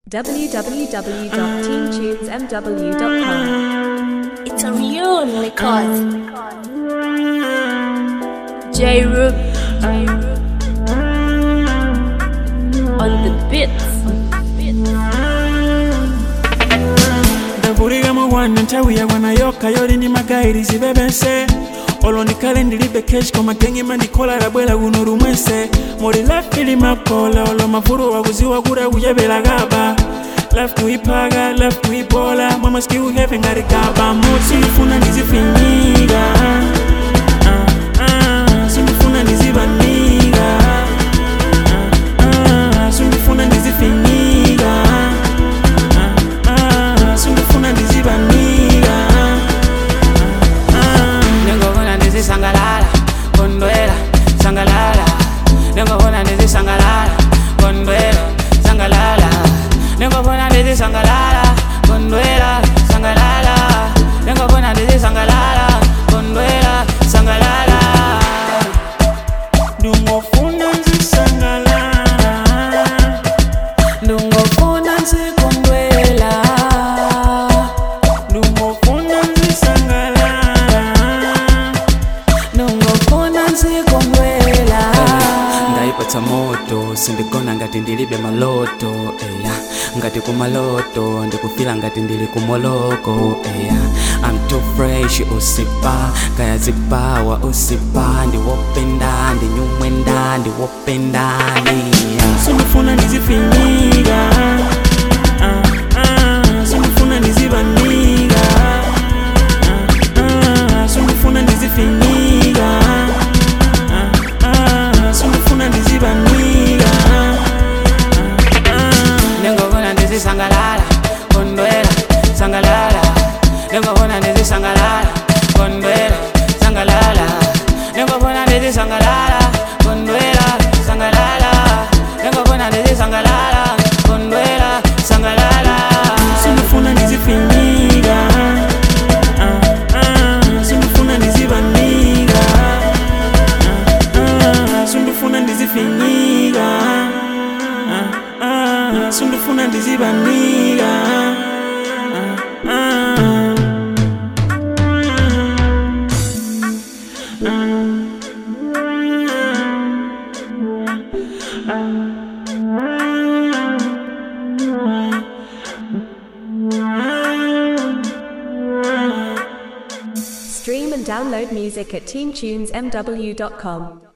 www.teamtunesmw.com. It's a real record. J Roop on the beats. ndavulira mwana nthawi yakwana yokha yoli ndi magairizi bebese olo ndikhale ndilibe keshi koma gengi mandikhola labwera kuno lumwese muli lafi limakola olo mavulu wakuziwa kuti akuyebera kaba lafu kuyiphaka lafu kuyibola mwa maski uhepe ngati kaba mutsi ndifuna ndizifinyika Ah, ah, sindifuna ndizibanika Ah, ah, sindifuna ndizifinyika Ah, sindifuna ndizibanika ningobona ndizisangalala kondwela sangalala ningobona ndizisangalala kondwela sangalala ningobona ndizisangalala kondwela sangalala ningobona ndizisangalala kondwela sangalala ndungofuna nzisangalala ndungofuna nsikondwela ndungofuna nzisangalala ndungofuna nsikondwela ndayipatsa moto sindigona ngati ndilibe maloto eya ngati kumaloto ndikufila ngati ndili kumoloko eya I'm too fresh usipa kaya zipawa usipa ndiwopenda ndinyumwenda ndiwopendani yeah. sindifuna ndizifinyika Ah, ah, sindifuna ndizibanika Ah, ah, sindifuna ndizifinyika Ah, ah, sindifuna ndizibanika ningobona ndizisangalala kondwela sangalala ningobona ndizisangalala kondwela sangalala ningobona ndizisangalala kondwela sangalala ningobona ndizisangalala kondwela sangalala sindifuna ndizifinyika Ah, ah, sindifuna ndizibanika Ah, ah, sindifuna ndizifinyika Ah, ah, sindifuna ndizibanika Ah, ah. Stream and download music at teamtunesmw.com.